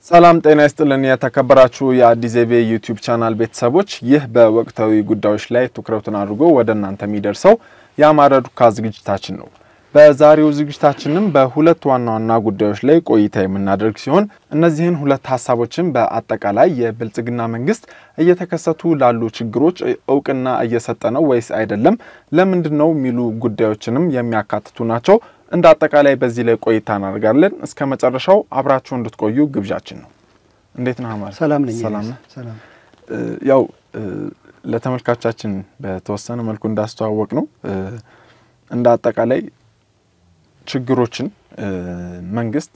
ሰላም ጤና ይስጥልን። የተከበራችሁ የአዲስ ዜቤ ዩቲዩብ ቻናል ቤተሰቦች፣ ይህ በወቅታዊ ጉዳዮች ላይ ትኩረቱን አድርጎ ወደ እናንተ የሚደርሰው የአማረ ዱካ ዝግጅታችን ነው። በዛሬው ዝግጅታችንም በሁለት ዋና ዋና ጉዳዮች ላይ ቆይታ የምናደርግ ሲሆን እነዚህን ሁለት ሀሳቦችን በአጠቃላይ የብልጽግና መንግስት እየተከሰቱ ላሉ ችግሮች እውቅና እየሰጠ ነው ወይስ አይደለም፣ ለምንድን ነው የሚሉ ጉዳዮችንም የሚያካትቱ ናቸው። እንደ አጠቃላይ በዚህ ላይ ቆይታ እናደርጋለን። እስከ መጨረሻው አብራችሁ እንድትቆዩ ግብዣችን ነው። እንዴት ነህ አማረ? ሰላም ነኝ። ሰላም ነህ? ሰላም። ያው ለተመልካቻችን በተወሰነ መልኩ እንዳስተዋወቅ ነው እንደ አጠቃላይ ችግሮችን መንግስት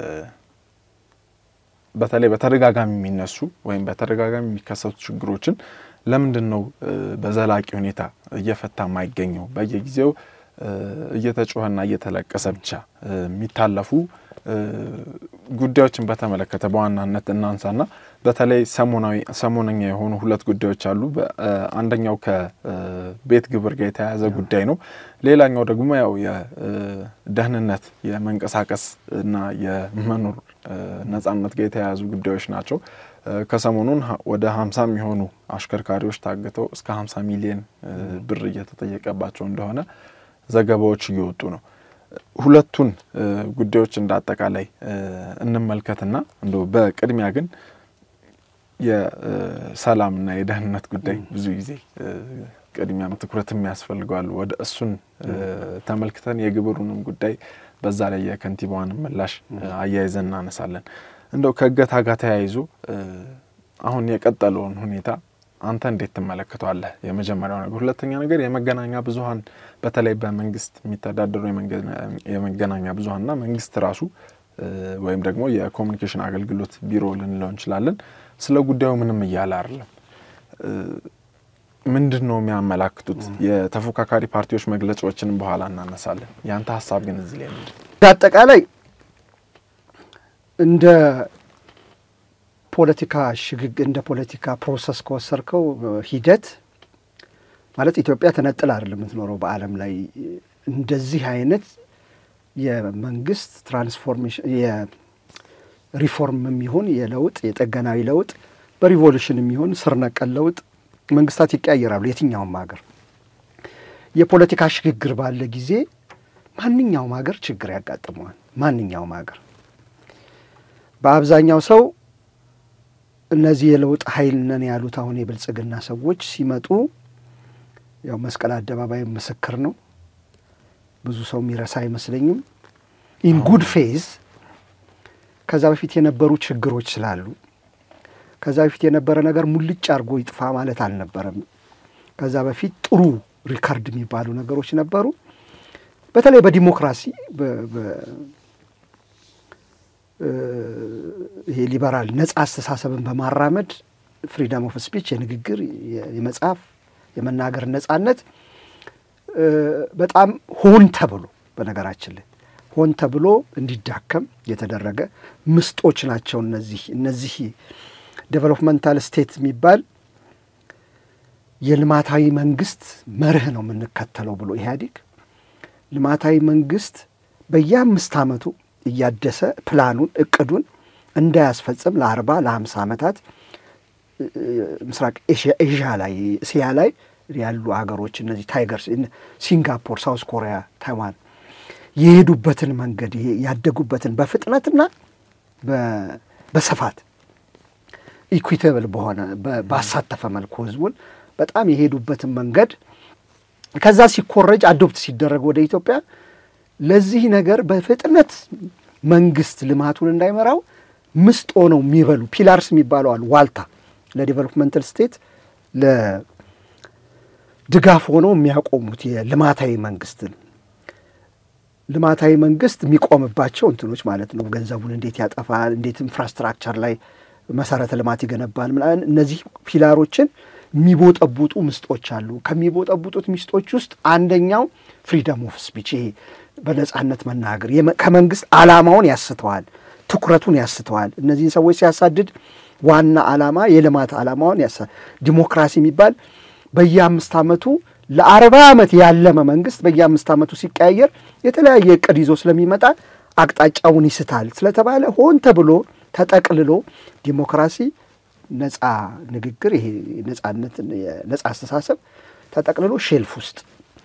በተለይ በተደጋጋሚ የሚነሱ ወይም በተደጋጋሚ የሚከሰቱ ችግሮችን ለምንድን ነው በዘላቂ ሁኔታ እየፈታ የማይገኘው? በየጊዜው እየተጮኸና እየተለቀሰ ብቻ የሚታለፉ ጉዳዮችን በተመለከተ በዋናነት እናንሳና በተለይ ሰሞናዊ ሰሞነኛ የሆኑ ሁለት ጉዳዮች አሉ። አንደኛው ከቤት ግብር ጋር የተያያዘ ጉዳይ ነው። ሌላኛው ደግሞ ያው የደህንነት የመንቀሳቀስ እና የመኖር ነጻነት ጋር የተያያዙ ጉዳዮች ናቸው። ከሰሞኑን ወደ ሀምሳ የሚሆኑ አሽከርካሪዎች ታግተው እስከ ሀምሳ ሚሊዮን ብር እየተጠየቀባቸው እንደሆነ ዘገባዎች እየወጡ ነው። ሁለቱን ጉዳዮች እንደ አጠቃላይ እንመልከትና እንደ በቅድሚያ ግን የሰላምና የደህንነት ጉዳይ ብዙ ጊዜ ቅድሚያም ትኩረትም ያስፈልገዋል። ወደ እሱን ተመልክተን የግብሩንም ጉዳይ በዛ ላይ የከንቲባዋንም ምላሽ አያይዘን እናነሳለን። እንደው ከእገታ ጋር ተያይዞ አሁን የቀጠለውን ሁኔታ አንተ እንዴት ትመለከተዋለህ? የመጀመሪያው ነገር። ሁለተኛ ነገር የመገናኛ ብዙኃን በተለይ በመንግስት የሚተዳደሩ የመገናኛ ብዙኃንና መንግስት ራሱ ወይም ደግሞ የኮሚኒኬሽን አገልግሎት ቢሮ ልንለው እንችላለን ስለ ጉዳዩ ምንም እያለ አይደለም። ምንድን ነው የሚያመላክቱት? የተፎካካሪ ፓርቲዎች መግለጫዎችንም በኋላ እናነሳለን። ያንተ ሀሳብ ግን እዚህ ላይ ምንድን ነው? በአጠቃላይ እንደ ፖለቲካ ሽግግ እንደ ፖለቲካ ፕሮሰስ ከወሰድከው ሂደት ማለት ኢትዮጵያ ተነጥላ አይደለም የምትኖረው በዓለም ላይ እንደዚህ አይነት የመንግስት ትራንስፎርሜሽን የሪፎርም የሚሆን የለውጥ የጠገናዊ ለውጥ በሪቮሉሽን የሚሆን ስር ነቀል ለውጥ መንግስታት ይቀያየራሉ። የትኛውም ሀገር የፖለቲካ ሽግግር ባለ ጊዜ ማንኛውም ሀገር ችግር ያጋጥመዋል። ማንኛውም ሀገር በአብዛኛው ሰው እነዚህ የለውጥ ኃይል ነን ያሉት አሁን የብልጽግና ሰዎች ሲመጡ ያው መስቀል አደባባይ ምስክር ነው። ብዙ ሰው የሚረሳ አይመስለኝም። ኢን ጉድ ፌዝ ከዛ በፊት የነበሩ ችግሮች ስላሉ ከዛ በፊት የነበረ ነገር ሙልጭ አድርጎ ይጥፋ ማለት አልነበረም። ከዛ በፊት ጥሩ ሪካርድ የሚባሉ ነገሮች ነበሩ። በተለይ በዲሞክራሲ ይሄ ሊበራል ነጻ አስተሳሰብን በማራመድ ፍሪደም ኦፍ ስፒች የንግግር የመጻፍ የመናገር ነጻነት በጣም ሆን ተብሎ በነገራችን ላይ ሆን ተብሎ እንዲዳከም የተደረገ ምስጦች ናቸው። እነዚህ እነዚህ ዴቨሎፕመንታል ስቴት የሚባል የልማታዊ መንግስት መርህ ነው የምንከተለው ብሎ ኢህአዴግ ልማታዊ መንግስት በየአምስት ዓመቱ እያደሰ ፕላኑን እቅዱን እንዳያስፈጽም ለአርባ ለሀምሳ ዓመታት ምስራቅ ኤዥያ ላይ እስያ ላይ ያሉ ሀገሮች እነዚህ ታይገርስ ሲንጋፖር፣ ሳውስ ኮሪያ፣ ታይዋን የሄዱበትን መንገድ ይሄ ያደጉበትን በፍጥነትና በስፋት ኢኩዊቴብል በሆነ ባሳተፈ መልኩ ህዝቡን በጣም የሄዱበትን መንገድ ከዛ ሲኮረጅ አዶፕት ሲደረግ ወደ ኢትዮጵያ ለዚህ ነገር በፍጥነት መንግስት ልማቱን እንዳይመራው ምስጥ ሆነው የሚበሉ ፒላርስ የሚባለው አሉ። ዋልታ ለዴቨሎፕመንታል ስቴት ለድጋፍ ሆነው የሚያቆሙት የልማታዊ መንግስትን ልማታዊ መንግስት የሚቆምባቸው እንትኖች ማለት ነው። ገንዘቡን እንዴት ያጠፋል፣ እንዴት ኢንፍራስትራክቸር ላይ መሰረተ ልማት ይገነባል፣ ምናምን እነዚህ ፒላሮችን የሚቦጠቡጡ ምስጦች አሉ። ከሚቦጠቡጡት ምስጦች ውስጥ አንደኛው ፍሪደም ኦፍ ስፒች ይሄ በነጻነት መናገር ከመንግስት ዓላማውን ያስተዋል፣ ትኩረቱን ያስተዋል። እነዚህን ሰዎች ሲያሳድድ ዋና ዓላማ የልማት ዓላማውን ያሳ ዲሞክራሲ የሚባል በየአምስት ዓመቱ ለአርባ ዓመት ያለመ መንግስት በየአምስት ዓመቱ ሲቀያየር የተለያየ እቅድ ይዞ ስለሚመጣ አቅጣጫውን ይስታል ስለተባለ ሆን ተብሎ ተጠቅልሎ ዲሞክራሲ፣ ነጻ ንግግር፣ ይሄ ነጻነት፣ ነጻ አስተሳሰብ ተጠቅልሎ ሼልፍ ውስጥ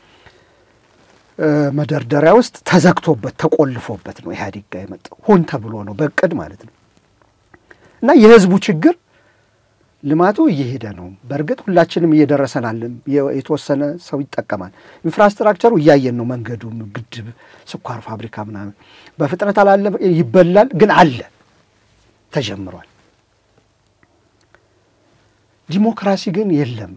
መደርደሪያ ውስጥ ተዘግቶበት ተቆልፎበት ነው ኢህአዴግ ጋር የመጣው። ሆን ተብሎ ነው በእቅድ ማለት ነው። እና የህዝቡ ችግር ልማቱ እየሄደ ነው። በእርግጥ ሁላችንም እየደረሰናልም የተወሰነ ሰው ይጠቀማል። ኢንፍራስትራክቸሩ እያየን ነው። መንገዱም፣ ግድብ፣ ስኳር ፋብሪካ ምናምን በፍጥነት አላለ ይበላል፣ ግን አለ ተጀምሯል። ዲሞክራሲ ግን የለም።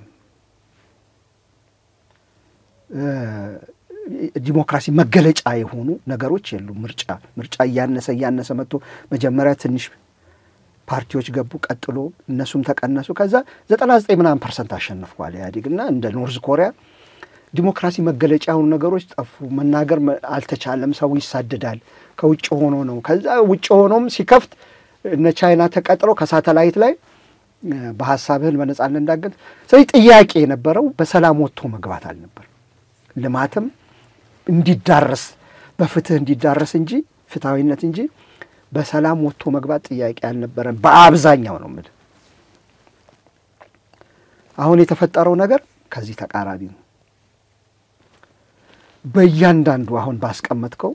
ዲሞክራሲ መገለጫ የሆኑ ነገሮች የሉም። ምርጫ ምርጫ እያነሰ እያነሰ መጥቶ መጀመሪያ ትንሽ ፓርቲዎች ገቡ፣ ቀጥሎ እነሱም ተቀነሱ። ከዛ ዘጠና ዘጠኝ ምናምን ፐርሰንት አሸንፏል ኢህአዴግ እና እንደ ኖርዝ ኮሪያ ዲሞክራሲ መገለጫ የሆኑ ነገሮች ጠፉ። መናገር አልተቻለም። ሰው ይሳደዳል። ከውጭ ሆኖ ነው። ከዛ ውጭ ሆኖም ሲከፍት እነ ቻይና ተቀጥረው ከሳተላይት ላይ በሀሳብህን በነጻነት እንዳገል። ስለዚህ ጥያቄ የነበረው በሰላም ወጥቶ መግባት አልነበር ልማትም እንዲዳረስ በፍትህ እንዲዳረስ እንጂ ፍትሐዊነት እንጂ በሰላም ወጥቶ መግባት ጥያቄ አልነበረን። በአብዛኛው ነው የምልህ። አሁን የተፈጠረው ነገር ከዚህ ተቃራኒ ነው። በእያንዳንዱ አሁን ባስቀመጥከው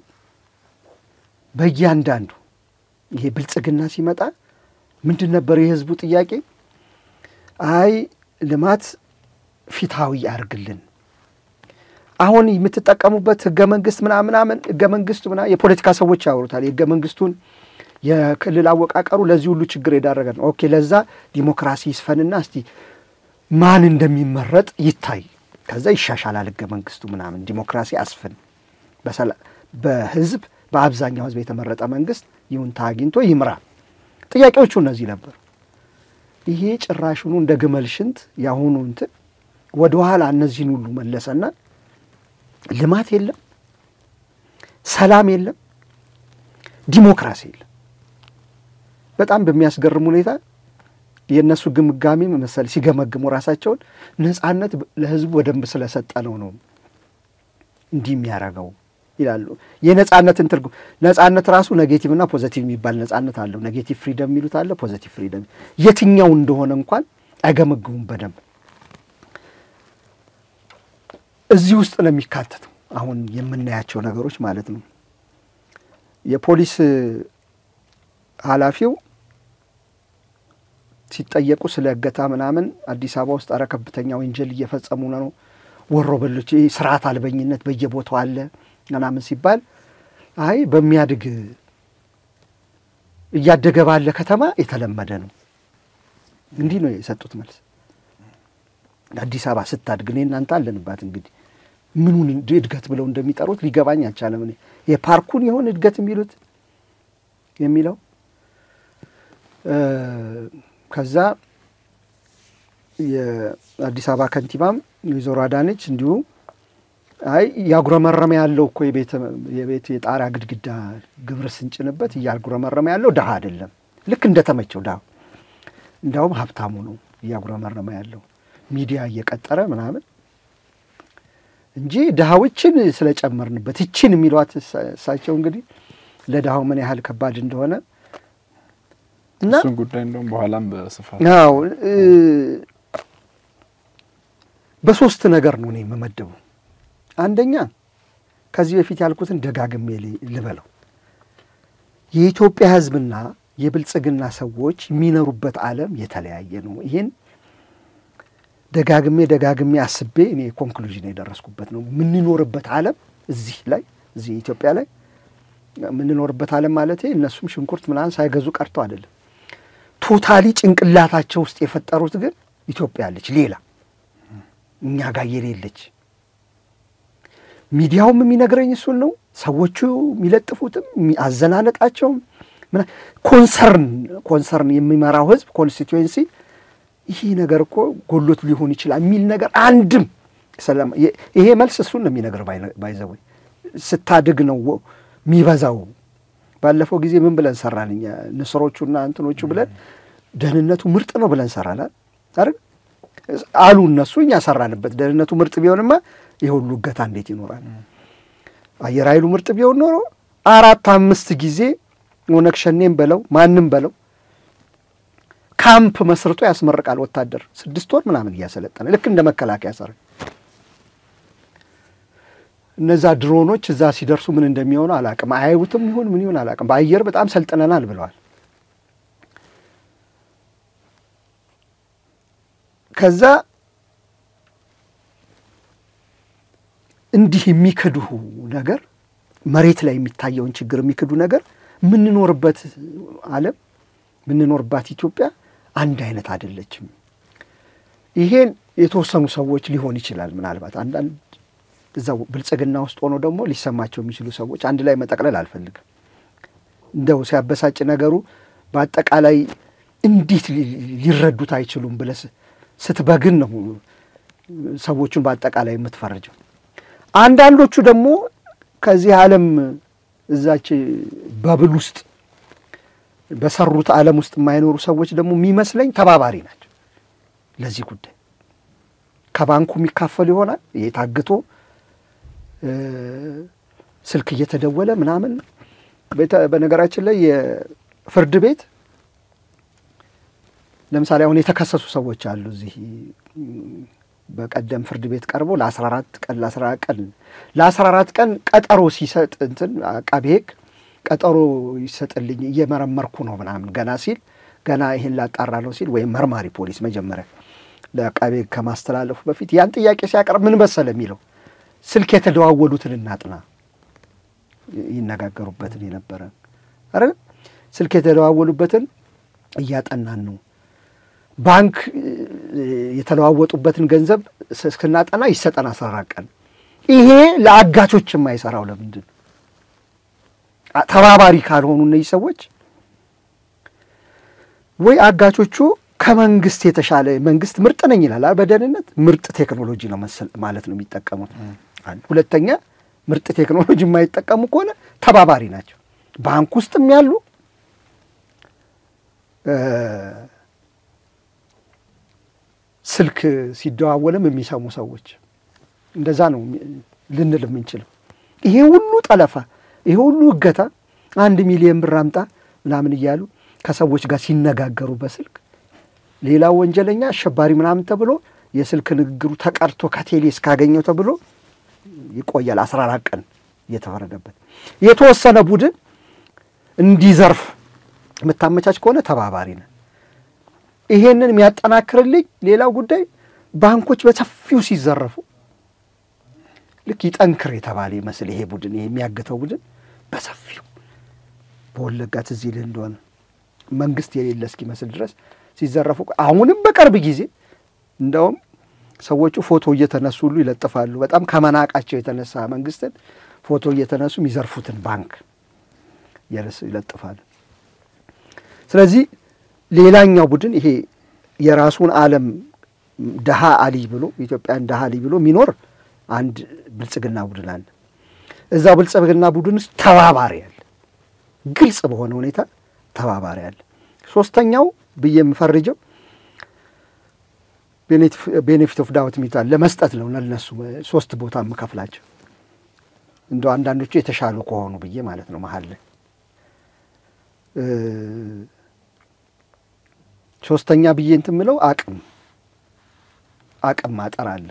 በእያንዳንዱ ይሄ ብልጽግና ሲመጣ ምንድን ነበር የህዝቡ ጥያቄ? አይ ልማት ፊታዊ ያርግልን አሁን የምትጠቀሙበት ህገ መንግስት ምናምን ምናምን ህገ መንግስቱ ምናምን የፖለቲካ ሰዎች ያወሩታል። የህገ መንግስቱን የክልል አወቃቀሩ ለዚህ ሁሉ ችግር የዳረገ ነው። ኦኬ ለዛ ዲሞክራሲ ይስፈንና እስቲ ማን እንደሚመረጥ ይታይ፣ ከዛ ይሻሻላል ህገ መንግስቱ ምናምን ዲሞክራሲ አስፍን፣ በህዝብ በአብዛኛው ህዝብ የተመረጠ መንግስት ይሁንታ አግኝቶ ይምራ። ጥያቄዎቹ እነዚህ ነበሩ። ይሄ ጭራሹኑ እንደ ግመል ሽንት የአሁኑ እንትን ወደኋላ እነዚህን ሁሉ መለሰና ልማት የለም፣ ሰላም የለም፣ ዲሞክራሲ የለም። በጣም በሚያስገርም ሁኔታ የእነሱ ግምጋሜ መሰል ሲገመግሙ ራሳቸውን ነጻነት ለህዝቡ በደንብ ስለሰጠ ነው ነው እንዲህ የሚያደርገው ይላሉ። የነጻነትን ትርጉም ነጻነት ራሱ ኔጌቲቭ እና ፖዘቲቭ የሚባል ነጻነት አለው። ኔጌቲቭ ፍሪደም የሚሉት አለ፣ ፖዘቲቭ ፍሪደም የትኛው እንደሆነ እንኳን አይገመግሙም በደንብ እዚህ ውስጥ ነው የሚካተተው። አሁን የምናያቸው ነገሮች ማለት ነው። የፖሊስ ኃላፊው ሲጠየቁ ስለ እገታ ምናምን አዲስ አበባ ውስጥ አረ ከፍተኛ ወንጀል እየፈጸሙ ነው፣ ወሮ በሎች፣ ስርዓት አልበኝነት በየቦታው አለ ምናምን ሲባል አይ በሚያድግ እያደገ ባለ ከተማ የተለመደ ነው። እንዲህ ነው የሰጡት መልስ። አዲስ አበባ ስታድግ እኔ እናንተ አለንባት እንግዲህ ምኑን እድገት ብለው እንደሚጠሩት ሊገባኝ አልቻለም። እኔ የፓርኩን የሆን እድገት የሚሉት የሚለው ከዛ የአዲስ አበባ ከንቲባም ወይዘሮ አዳነች እንዲሁ አይ እያጉረመረመ ያለው እኮ የቤት የጣሪያ ግድግዳ ግብር ስንጭንበት እያጉረመረመ ያለው ድሀ አይደለም፣ ልክ እንደተመቸው ድሀ እንዲያውም ሀብታሙ ነው እያጉረመረመ ያለው ሚዲያ እየቀጠረ ምናምን እንጂ ድሃዎችን ስለጨመርንበት ይችን የሚሏት እሳቸው እንግዲህ ለድሃው ምን ያህል ከባድ እንደሆነ እና እሱን ጉዳይ እንደውም በኋላም በስፋት አዎ በሶስት ነገር ነው እኔ የምመደቡ። አንደኛ ከዚህ በፊት ያልኩትን ደጋግሜ ልበለው፣ የኢትዮጵያ ሕዝብና የብልጽግና ሰዎች የሚኖሩበት ዓለም የተለያየ ነው። ይህን ደጋግሜ ደጋግሜ አስቤ እኔ ኮንክሉዥን የደረስኩበት ነው። የምንኖርበት ዓለም እዚህ ላይ እዚህ ኢትዮጵያ ላይ የምንኖርበት ዓለም ማለት እነሱም ሽንኩርት ምናምን ሳይገዙ ቀርተው አይደለም። ቶታሊ ጭንቅላታቸው ውስጥ የፈጠሩት ግን ኢትዮጵያ አለች፣ ሌላ እኛ ጋር የሌለች። ሚዲያውም የሚነግረኝ እሱን ነው። ሰዎቹ የሚለጥፉትም አዘናነቃቸውም ኮንሰርን ኮንሰርን የሚመራው ህዝብ ኮንስቲትዌንሲ ይሄ ነገር እኮ ጎሎት ሊሆን ይችላል የሚል ነገር አንድም ይሄ መልስ እሱን ነው የሚነግር ባይዘወ ስታድግ ነው የሚበዛው። ባለፈው ጊዜ ምን ብለን ሰራን እኛ ንስሮቹና እንትኖቹ ብለን ደህንነቱ ምርጥ ነው ብለን ሰራናል አይደል አሉ እነሱ። እኛ ሰራንበት። ደህንነቱ ምርጥ ቢሆንማ ይህ ሁሉ እገታ እንዴት ይኖራል? አየር ኃይሉ ምርጥ ቢሆን ኖሮ አራት አምስት ጊዜ ኦነግ ሸኔም በለው ማንም በለው ካምፕ መስርቶ ያስመርቃል ወታደር ስድስት ወር ምናምን እያሰለጠነ ልክ እንደ መከላከያ ሰራዊት። እነዛ ድሮኖች እዛ ሲደርሱ ምን እንደሚሆኑ አላቅም። አያዩትም ይሁን ምን ይሁን አላቅም። በአየር በጣም ሰልጥነናል ብለዋል። ከዛ እንዲህ የሚክዱ ነገር መሬት ላይ የሚታየውን ችግር የሚክዱ ነገር የምንኖርበት ዓለም የምንኖርባት ኢትዮጵያ አንድ አይነት አይደለችም። ይሄን የተወሰኑ ሰዎች ሊሆን ይችላል ምናልባት አንዳንድ እዛው ብልጽግና ውስጥ ሆኖ ደግሞ ሊሰማቸው የሚችሉ ሰዎች አንድ ላይ መጠቅለል አልፈልግም። እንደው ሲያበሳጭ ነገሩ በአጠቃላይ እንዴት ሊረዱት አይችሉም ብለህ ስትበግን ነው ሰዎቹን በአጠቃላይ የምትፈርጀው። አንዳንዶቹ ደግሞ ከዚህ ዓለም እዛች በብል ውስጥ በሰሩት ዓለም ውስጥ የማይኖሩ ሰዎች ደግሞ የሚመስለኝ ተባባሪ ናቸው ለዚህ ጉዳይ። ከባንኩ የሚካፈል ይሆናል ይሄ ታግቶ ስልክ እየተደወለ ምናምን። በነገራችን ላይ የፍርድ ቤት ለምሳሌ አሁን የተከሰሱ ሰዎች አሉ እዚህ በቀደም ፍርድ ቤት ቀርቦ ለአስራ አራት ቀን ለአስራ አራት ቀን ለአስራ አራት ቀን ቀጠሮ ሲሰጥ እንትን አቃቤ ሕግ ቀጠሮ ይሰጥልኝ እየመረመርኩ ነው ምናምን ገና ሲል ገና ይህን ላጣራ ነው ሲል ወይም መርማሪ ፖሊስ መጀመሪያ ለአቃቤ ሕግ ከማስተላለፉ በፊት ያን ጥያቄ ሲያቀርብ ምን መሰለ የሚለው ስልክ የተደዋወሉትን እናጥና ይነጋገሩበትን የነበረ አረ ስልክ የተደዋወሉበትን እያጠናን ነው ባንክ የተለዋወጡበትን ገንዘብ እስክናጠና ይሰጠን አስራ አራት ቀን። ይሄ ለአጋቾች የማይሰራው ለምንድን ነው? ተባባሪ ካልሆኑ እነዚህ ሰዎች ወይ አጋቾቹ ከመንግስት የተሻለ መንግስት ምርጥ ነኝ ይላል በደህንነት ምርጥ ቴክኖሎጂ ነው ማለት ነው የሚጠቀሙት። ሁለተኛ ምርጥ ቴክኖሎጂ የማይጠቀሙ ከሆነ ተባባሪ ናቸው። ባንክ ውስጥም ያሉ ስልክ ሲደዋወልም የሚሰሙ ሰዎች እንደዛ ነው ልንል የምንችለው። ይሄ ሁሉ ጠለፋ፣ ይሄ ሁሉ እገታ፣ አንድ ሚሊዮን ብር አምጣ ምናምን እያሉ ከሰዎች ጋር ሲነጋገሩ በስልክ ሌላው ወንጀለኛ አሸባሪ ምናምን ተብሎ የስልክ ንግግሩ ተቀርቶ ከቴሌ እስካገኘው ተብሎ ይቆያል። አስራ አራት ቀን እየተፈረደበት የተወሰነ ቡድን እንዲዘርፍ የምታመቻች ከሆነ ተባባሪ ነን። ይሄንን የሚያጠናክርልኝ ሌላው ጉዳይ ባንኮች በሰፊው ሲዘረፉ ልክ ይጠንክር የተባለ ይመስል ይሄ ቡድን ይሄ የሚያግተው ቡድን በሰፊው በወለጋ ትዝ ይልህ እንደሆነ መንግስት የሌለ እስኪመስል ድረስ ሲዘረፉ፣ አሁንም በቅርብ ጊዜ እንደውም ሰዎቹ ፎቶ እየተነሱ ሁሉ ይለጥፋሉ። በጣም ከመናቃቸው የተነሳ መንግስትን ፎቶ እየተነሱ የሚዘርፉትን ባንክ ይለጥፋሉ። ስለዚህ ሌላኛው ቡድን ይሄ የራሱን ዓለም ደሃ አሊ ብሎ ኢትዮጵያን ደሃ አሊ ብሎ የሚኖር አንድ ብልጽግና ቡድን አለ። እዛ ብልጽግና ቡድን ውስጥ ተባባሪ አለ፣ ግልጽ በሆነ ሁኔታ ተባባሪ አለ። ሶስተኛው ብዬ የምፈርጀው ቤኔፊት ኦፍ ዳውት የሚባል ለመስጠት ነው። ለነሱ ሶስት ቦታ የምከፍላቸው እንደው አንዳንዶቹ የተሻሉ ከሆኑ ብዬ ማለት ነው መሀል ላይ ሶስተኛ ብዬ እንትን ምለው አቅም አቅም ማጠር አለ።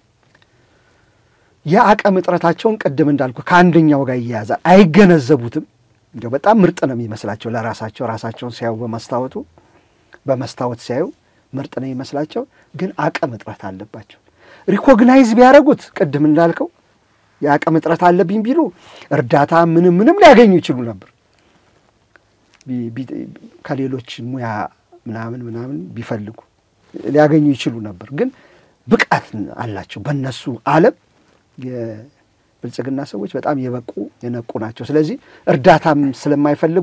የአቅም እጥረታቸውን ቅድም እንዳልኩ ከአንደኛው ጋር እያያዛል። አይገነዘቡትም። እንዲያው በጣም ምርጥ ነው የሚመስላቸው ለራሳቸው ራሳቸውን ሲያዩ በመስታወቱ በመስታወት ሲያዩ ምርጥ ነው የሚመስላቸው፣ ግን አቅም እጥረት አለባቸው። ሪኮግናይዝ ቢያደርጉት ቅድም እንዳልከው የአቅም እጥረት አለብኝ ቢሉ እርዳታ ምንም ምንም ሊያገኙ ይችሉ ነበር ከሌሎች ሙያ ምናምን ምናምን ቢፈልጉ ሊያገኙ ይችሉ ነበር። ግን ብቃት አላቸው። በእነሱ ዓለም የብልጽግና ሰዎች በጣም የበቁ የነቁ ናቸው። ስለዚህ እርዳታም ስለማይፈልጉ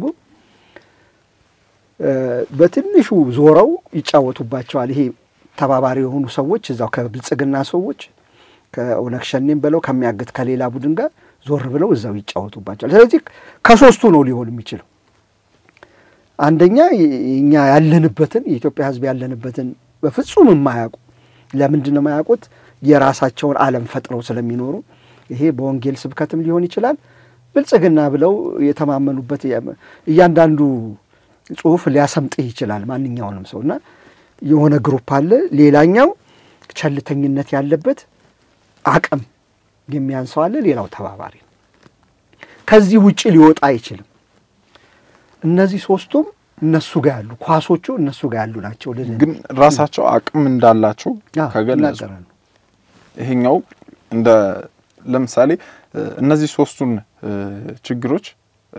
በትንሹ ዞረው ይጫወቱባቸዋል። ይሄ ተባባሪ የሆኑ ሰዎች እዛው ከብልጽግና ሰዎች ከኦነግ ሸኔም ብለው ከሚያግት ከሌላ ቡድን ጋር ዞር ብለው እዛው ይጫወቱባቸዋል። ስለዚህ ከሶስቱ ነው ሊሆን የሚችለው አንደኛ እኛ ያለንበትን የኢትዮጵያ ሕዝብ ያለንበትን በፍጹም የማያውቁ ለምንድን ነው የማያውቁት? የራሳቸውን ዓለም ፈጥረው ስለሚኖሩ ይሄ በወንጌል ስብከትም ሊሆን ይችላል። ብልጽግና ብለው የተማመኑበት እያንዳንዱ ጽሁፍ ሊያሰምጥህ ይችላል ማንኛውንም ሰው እና የሆነ ግሩፕ አለ። ሌላኛው ቸልተኝነት ያለበት አቅም የሚያንሰው አለ። ሌላው ተባባሪ ነው። ከዚህ ውጭ ሊወጣ አይችልም። እነዚህ ሶስቱም እነሱ ጋር ያሉ ኳሶቹ እነሱ ጋር ያሉ ናቸው። ግን ራሳቸው አቅም እንዳላቸው ከገለጹ ይሄኛው እንደ ለምሳሌ እነዚህ ሶስቱን ችግሮች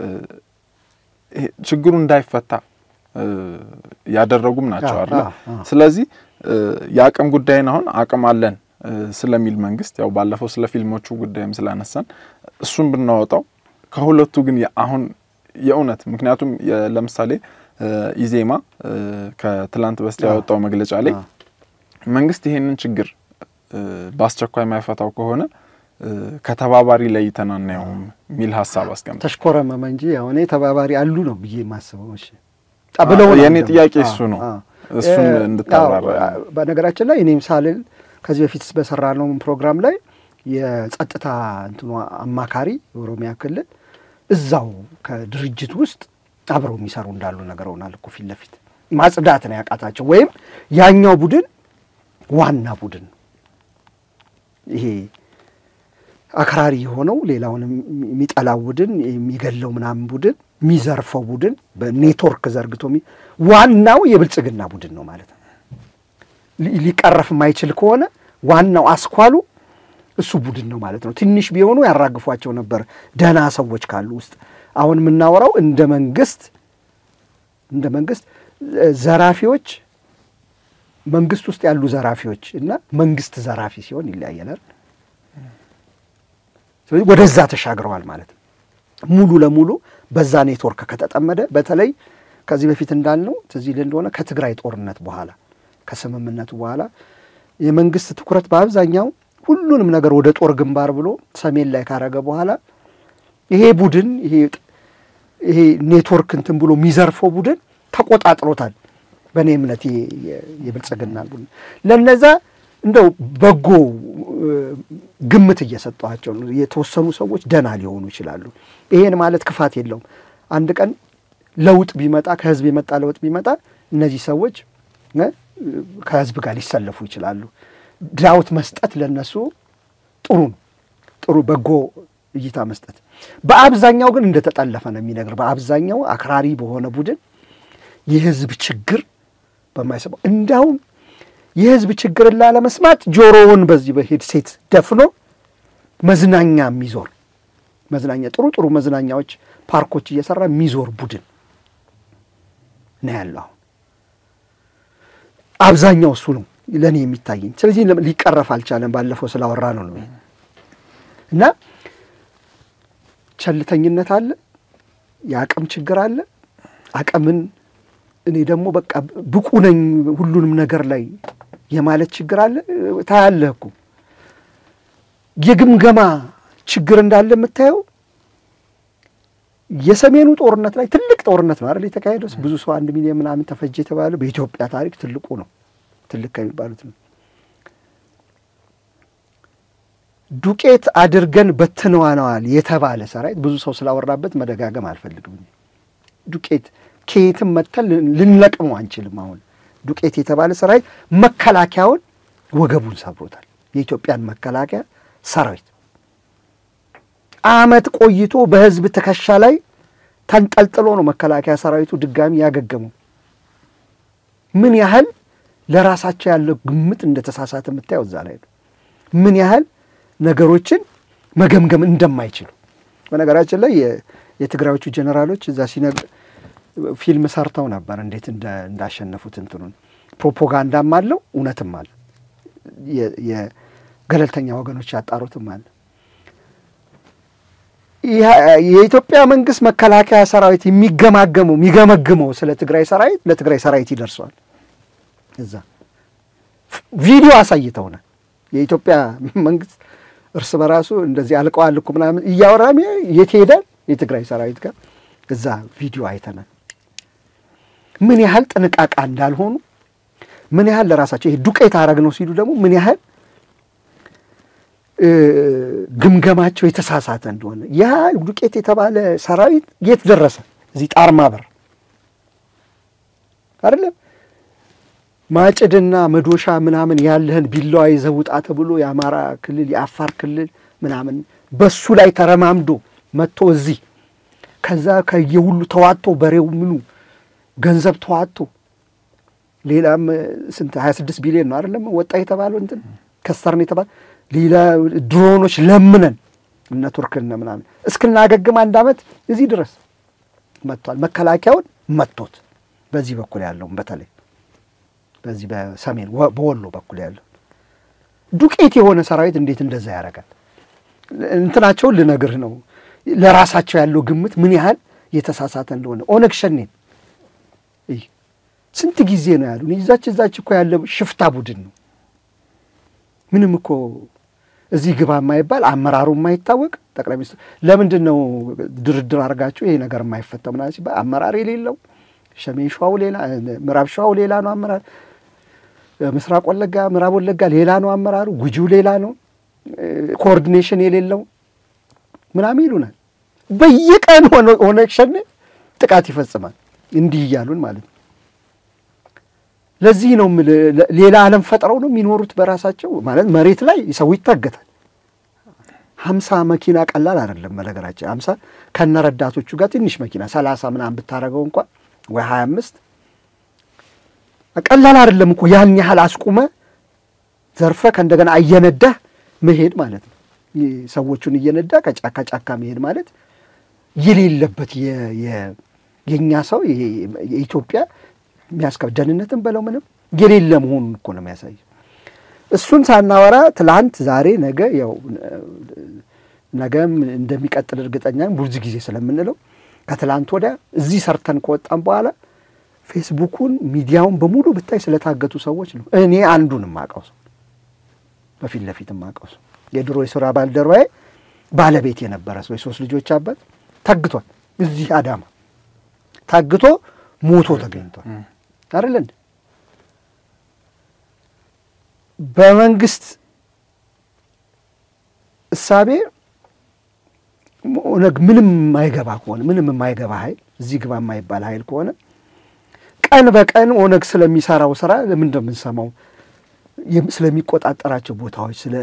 ችግሩ እንዳይፈታ ያደረጉም ናቸው አይደል? ስለዚህ የአቅም ጉዳይን አሁን አቅም አለን ስለሚል መንግስት ያው ባለፈው ስለ ፊልሞቹ ጉዳይም ስላነሳን እሱን ብናወጣው ከሁለቱ ግን አሁን የእውነት ምክንያቱም ለምሳሌ ኢዜማ ከትላንት በስቲያ ያወጣው መግለጫ ላይ መንግስት ይሄንን ችግር በአስቸኳይ የማይፈታው ከሆነ ከተባባሪ ለይተን አናየውም የሚል ሀሳብ አስቀምጠ ተሽኮረመመ እንጂ አሁን ተባባሪ አሉ ነው ብዬ የማስበው። እሺ የእኔ ጥያቄ እሱ ነው። እሱን እንድታብራራ በነገራችን ላይ እኔም ሳልል ከዚህ በፊት በሰራነው ፕሮግራም ላይ የጸጥታ እንትኑ አማካሪ የኦሮሚያ ክልል እዛው ከድርጅት ውስጥ አብረው የሚሰሩ እንዳሉ ነገረውናል እኮ ፊት ለፊት ማጽዳት ነው ያቃታቸው። ወይም ያኛው ቡድን ዋና ቡድን ይሄ አክራሪ የሆነው ሌላውን የሚጠላው ቡድን የሚገለው ምናምን ቡድን የሚዘርፈው ቡድን በኔትወርክ ዘርግቶ ዋናው የብልጽግና ቡድን ነው ማለት ነው። ሊቀረፍ የማይችል ከሆነ ዋናው አስኳሉ እሱ ቡድን ነው ማለት ነው። ትንሽ ቢሆኑ ያራግፏቸው ነበር ደህና ሰዎች ካሉ ውስጥ። አሁን የምናወራው እንደ መንግስት እንደ መንግስት ዘራፊዎች መንግስት ውስጥ ያሉ ዘራፊዎች እና መንግስት ዘራፊ ሲሆን ይለያያል። ስለዚህ ወደዛ ተሻግረዋል ማለት ነው። ሙሉ ለሙሉ በዛ ኔትወርክ ከተጠመደ በተለይ ከዚህ በፊት እንዳልነው ትዝ ይልህ እንደሆነ ከትግራይ ጦርነት በኋላ ከስምምነቱ በኋላ የመንግስት ትኩረት በአብዛኛው ሁሉንም ነገር ወደ ጦር ግንባር ብሎ ሰሜን ላይ ካረገ በኋላ ይሄ ቡድን ይሄ ኔትወርክ እንትን ብሎ የሚዘርፈው ቡድን ተቆጣጥሮታል። በእኔ እምነት የብልጽግና ቡድን ለነዛ እንደው በጎ ግምት እየሰጠኋቸው ነው። የተወሰኑ ሰዎች ደህና ሊሆኑ ይችላሉ። ይሄን ማለት ክፋት የለውም። አንድ ቀን ለውጥ ቢመጣ ከህዝብ የመጣ ለውጥ ቢመጣ እነዚህ ሰዎች ከህዝብ ጋር ሊሰለፉ ይችላሉ። ዳውት መስጠት ለነሱ ጥሩ ነው። ጥሩ በጎ እይታ መስጠት። በአብዛኛው ግን እንደተጠለፈ ነው የሚነግር። በአብዛኛው አክራሪ በሆነ ቡድን የህዝብ ችግር በማይሰማው እንዲያውም የህዝብ ችግርን ላለመስማት ጆሮውን በዚህ በሄድሴት ደፍኖ መዝናኛ የሚዞር መዝናኛ ጥሩ ጥሩ መዝናኛዎች ፓርኮች እየሰራ የሚዞር ቡድን ነው ያለው። አሁን አብዛኛው እሱ ነው ለእኔ የሚታየኝ። ስለዚህ ሊቀረፍ አልቻለም። ባለፈው ስላወራ ነው ነው እና ቸልተኝነት አለ፣ የአቅም ችግር አለ። አቅምን እኔ ደግሞ በቃ ብቁ ነኝ ሁሉንም ነገር ላይ የማለት ችግር አለ። ታያለህ እኮ የግምገማ ችግር እንዳለ የምታየው የሰሜኑ ጦርነት ላይ ትልቅ ጦርነት ነው አይደል የተካሄደው። ብዙ ሰው አንድ ሚሊዮን ምናምን ተፈጀ የተባለ በኢትዮጵያ ታሪክ ትልቁ ነው፣ ትልቅ ከሚባሉት ነው። ዱቄት አድርገን በትነዋነዋል የተባለ ሰራዊት ብዙ ሰው ስላወራበት መደጋገም አልፈልግም። ዱቄት ከየትም መተን ልንለቅመው አንችልም። አሁን ዱቄት የተባለ ሰራዊት መከላከያውን ወገቡን ሰብሮታል። የኢትዮጵያን መከላከያ ሰራዊት ዓመት ቆይቶ በህዝብ ትከሻ ላይ ተንጠልጥሎ ነው መከላከያ ሰራዊቱ ድጋሚ ያገገመው። ምን ያህል ለራሳቸው ያለው ግምት እንደተሳሳተ የምታየው እዛ ላይ ነው። ምን ያህል ነገሮችን መገምገም እንደማይችሉ በነገራችን ላይ የትግራዮቹ ጀኔራሎች እዛ ሲነግ ፊልም ሰርተው ነበር እንዴት እንዳሸነፉት እንትኑን ፕሮፓጋንዳም አለው እውነትም አለ። የገለልተኛ ወገኖች ያጣሩትም አለ። የኢትዮጵያ መንግስት መከላከያ ሰራዊት የሚገማገመው የሚገመግመው ስለ ትግራይ ሰራዊት ለትግራይ ሰራዊት ይደርሰዋል። እዛ ቪዲዮ አሳይተውናል። የኢትዮጵያ መንግስት እርስ በራሱ እንደዚህ አልቀዋል እኮ ምናምን እያወራም የት ሄዳል የትግራይ ሰራዊት ጋር እዛ ቪዲዮ አይተናል። ምን ያህል ጥንቃቃ እንዳልሆኑ ምን ያህል ለራሳቸው ይሄ ዱቄት አረግ ነው ሲሉ ደግሞ ምን ያህል ግምገማቸው የተሳሳተ እንደሆነ ያ ዱቄት የተባለ ሰራዊት የት ደረሰ? እዚህ ጣርማ በር አይደለም ማጭድና መዶሻ ምናምን ያለህን ቢላዋ ይዘህ ውጣ ተብሎ የአማራ ክልል የአፋር ክልል ምናምን በሱ ላይ ተረማምዶ መጥቶ እዚህ ከዛ ከየሁሉ ተዋጥቶ በሬው ምኑ ገንዘብ ተዋጥቶ ሌላም ስንት ሀያ ስድስት ቢሊዮን ነው አይደለም ወጣ የተባለው እንትን ከስተርን የተባለ ሌላ ድሮኖች ለምነን እነ ቱርክና ምናምን እስክናገግም አንድ ዓመት እዚህ ድረስ መጥቷል። መከላከያውን መጥቶት በዚህ በኩል ያለውን በተለይ በዚህ በሰሜን በወሎ በኩል ያለው ዱቄት የሆነ ሰራዊት እንዴት እንደዛ ያደርጋል? እንትናቸውን ልነግርህ ነው። ለራሳቸው ያለው ግምት ምን ያህል የተሳሳተ እንደሆነ ኦነግ ሸኔን ስንት ጊዜ ነው ያሉ እዛች እዛች እኮ ያለ ሽፍታ ቡድን ነው። ምንም እኮ እዚህ ግባ የማይባል አመራሩ የማይታወቅ ጠቅላይ ሚኒስትር ለምንድን ነው ድርድር አድርጋችሁ ይሄ ነገር የማይፈታ ምናምን ሲባል አመራር የሌለው ሰሜን ሸዋው ሌላ፣ ምዕራብ ሸዋው ሌላ ነው አመራር፣ ምስራቅ ወለጋ፣ ምዕራብ ወለጋ ሌላ ነው አመራሩ፣ ጉጂው ሌላ ነው፣ ኮኦርዲኔሽን የሌለው ምናምን ይሉናል። በየቀን ኦነግ ሸኔ ጥቃት ይፈጽማል። እንዲህ እያሉን ማለት ነው። ለዚህ ነው ሌላ ዓለም ፈጥረው ነው የሚኖሩት በራሳቸው ማለት መሬት ላይ ሰው ይታገታል። ሀምሳ መኪና ቀላል አይደለም። በነገራችን ሀምሳ ከነ ረዳቶቹ ጋር ትንሽ መኪና ሰላሳ ምናምን ብታደርገው እንኳን ወይ ሀያ አምስት ቀላል አይደለም እኮ ያን ያህል አስቁመ ዘርፈ ከእንደገና እየነዳህ መሄድ ማለት ነው። ሰዎቹን እየነዳ ከጫካ ጫካ መሄድ ማለት የሌለበት የእኛ ሰው የኢትዮጵያ የሚያስከብ ደህንነትን በለው ምንም የሌለ መሆኑን እኮ ነው የሚያሳየው። እሱን ሳናወራ ትላንት፣ ዛሬ፣ ነገ ያው ነገም እንደሚቀጥል እርግጠኛ ብዙ ጊዜ ስለምንለው ከትላንት ወዲያ እዚህ ሰርተን ከወጣም በኋላ ፌስቡኩን ሚዲያውን በሙሉ ብታይ ስለታገቱ ሰዎች ነው። እኔ አንዱን የማውቀው ሰው በፊት ለፊት የማውቀው ሰው የድሮ የስራ ባልደረባዬ ባለቤት የነበረ ሰው የሶስት ልጆች አባት ታግቷል። እዚህ አዳማ ታግቶ ሞቶ ተገኝቷል። አይደለ እንደ በመንግስት እሳቤ ኦነግ ምንም የማይገባ ከሆነ ምንም የማይገባ ኃይል እዚህ ግባ የማይባል ኃይል ከሆነ ቀን በቀን ኦነግ ስለሚሰራው ስራ ለምን እንደምንሰማው ስለሚቆጣጠራቸው ቦታዎች ስለ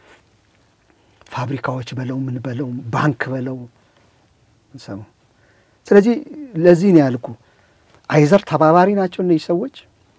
ፋብሪካዎች በለው ምን በለው ባንክ በለው ሰማው። ስለዚህ ለዚህ ነው ያልኩ አይዘር ተባባሪ ናቸው እነዚህ ሰዎች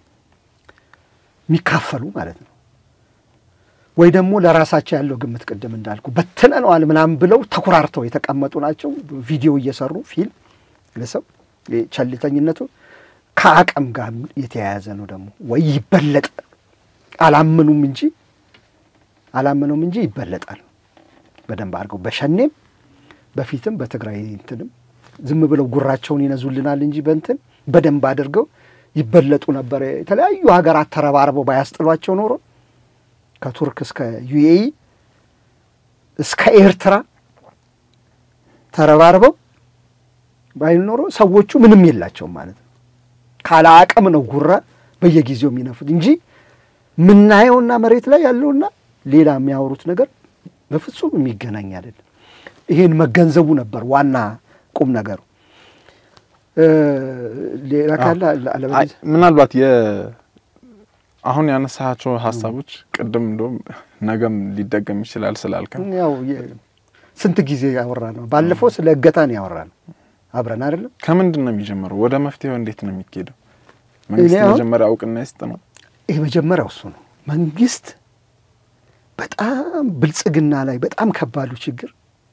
የሚካፈሉ ማለት ነው፣ ወይ ደግሞ ለራሳቸው ያለው ግምት ቅድም እንዳልኩ በትነነዋል ምናምን ብለው ተኩራርተው የተቀመጡ ናቸው። ቪዲዮ እየሰሩ ፊልም ለሰው ቸልተኝነቱ ከአቅም ጋር የተያያዘ ነው። ደግሞ ወይ ይበለጥ አላመኑም እንጂ አላመኑም እንጂ ይበለጣል በደንብ አድርገው በሸኔም በፊትም በትግራይ እንትንም ዝም ብለው ጉራቸውን ይነዙልናል እንጂ በእንትን በደንብ አድርገው ይበለጡ ነበር። የተለያዩ ሀገራት ተረባርበው ባያስጥሏቸው ኖሮ ከቱርክ እስከ ዩኤኢ እስከ ኤርትራ ተረባርበው ባይል ኖሮ ሰዎቹ ምንም የላቸውም ማለት ነው። ካለ አቅም ነው ጉራ በየጊዜው የሚነፉት እንጂ የምናየውና መሬት ላይ ያለውና ሌላ የሚያወሩት ነገር በፍጹም የሚገናኝ አይደለም። ይሄን መገንዘቡ ነበር ዋና ቁም ነገሩ። ሌላ ካለ ምናልባት አሁን ያነሳቸው ሀሳቦች ቅድም እንደውም ነገም ሊደገም ይችላል ስላልከን ያው ስንት ጊዜ ያወራ ነው። ባለፈው ስለ እገታ ነው ያወራ ነው አብረን አይደለም። ከምንድን ነው የሚጀምረው? ወደ መፍትሄው እንዴት ነው የሚካሄደው? መንግስት መጀመሪያ እውቅና ይስጥ ነው። ይህ መጀመሪያው እሱ ነው። መንግስት በጣም ብልጽግና ላይ በጣም ከባዱ ችግር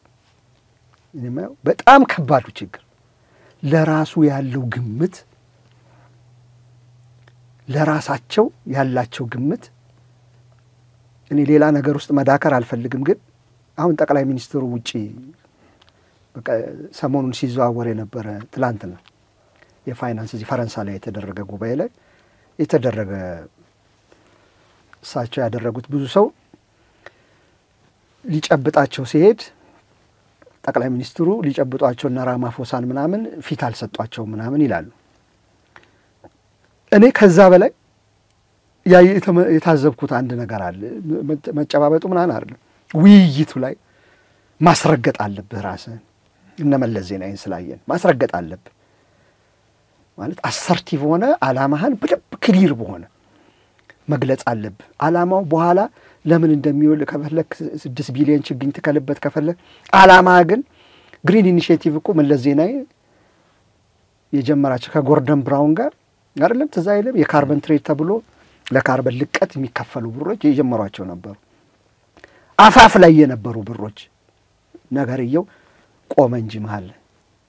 በጣም ከባዱ ችግር ለራሱ ያለው ግምት ለራሳቸው ያላቸው ግምት እኔ ሌላ ነገር ውስጥ መዳከር አልፈልግም፣ ግን አሁን ጠቅላይ ሚኒስትሩ ውጪ ሰሞኑን ሲዘዋወር የነበረ ትላንትና የፋይናንስ እዚህ ፈረንሳይ ላይ የተደረገ ጉባኤ ላይ የተደረገ እሳቸው ያደረጉት ብዙ ሰው ሊጨብጣቸው ሲሄድ ጠቅላይ ሚኒስትሩ ሊጨብጧቸው እና ራማፎሳን ምናምን ፊት አልሰጧቸው ምናምን ይላሉ። እኔ ከዛ በላይ የታዘብኩት አንድ ነገር አለ። መጨባበጡ ምናምን አይደለም፣ ውይይቱ ላይ ማስረገጥ አለብህ ራስህን። እነ መለስ ዜናዊን ስላየን ማስረገጥ አለብህ። ማለት አሰርቲቭ ሆነ አላማህን በደንብ ክሊር በሆነ መግለጽ አለብህ። አላማው በኋላ ለምን እንደሚውል ከፈለግ ስድስት ቢሊዮን ችግኝ ትከልበት ከፈለግ አላማ ግን ግሪን ኢኒሽቲቭ እኮ መለስ ዜናዊ የጀመራቸው ከጎርደን ብራውን ጋር አይደለም ትዝ አይልም? የካርበን ትሬድ ተብሎ ለካርበን ልቀት የሚከፈሉ ብሮች የጀመሯቸው ነበሩ። አፋፍ ላይ የነበሩ ብሮች ነገርየው ቆመ እንጂ መሀል ላይ